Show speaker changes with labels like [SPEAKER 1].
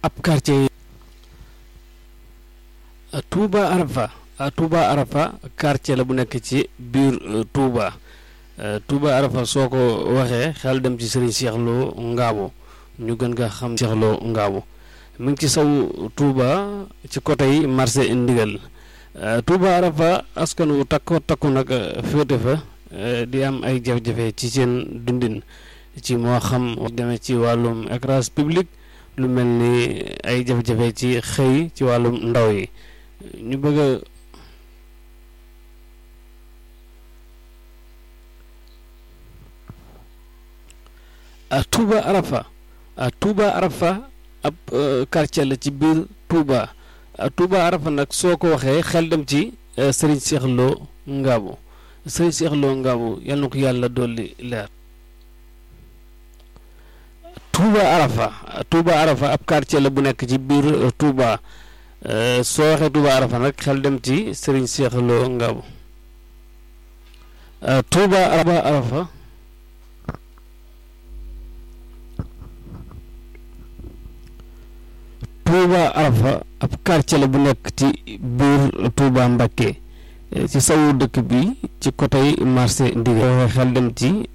[SPEAKER 1] ab quartier Touba Arafa Touba Arafa quartier la bu nekk ci biir Touba Touba Arafa soo ko waxee xel dem ci Serigne Cheikh Lo Ngabo ñu gën nga xam Cheikh Lo Ngabo mu ngi ci saw Touba ci côté yi marché ndigal Touba Arafa askan wu takko takku nag féete fa di am ay jafe-jafe ci seen dundin ci moo xam demee ci wàllum éclairage public lu mel ni ay jafe-jafe ci xëy ci wàllum ndaw yi ñu bëgg a Touba Arafa Touba Arafa ab quartier la ci biir Touba Touba Arafa nag soo ko waxee xel dem ci Serigne Cheikh Lo Ngabo Serigne Cheikh Lo Ngabo yal na ko yàlla dolli leer Touba Arafa Touba Arafa ab quartier la bu nekk ci biir Touba soo waxee Touba Arafa nag xel dem ci Serigne Cheikh Lo Ngabo Touba Arafa Touba Arafa ab quartier la bu nekk ci biir Touba Mbacké ci sawu dëkk bi ci côté marché Ndigal xel dem ci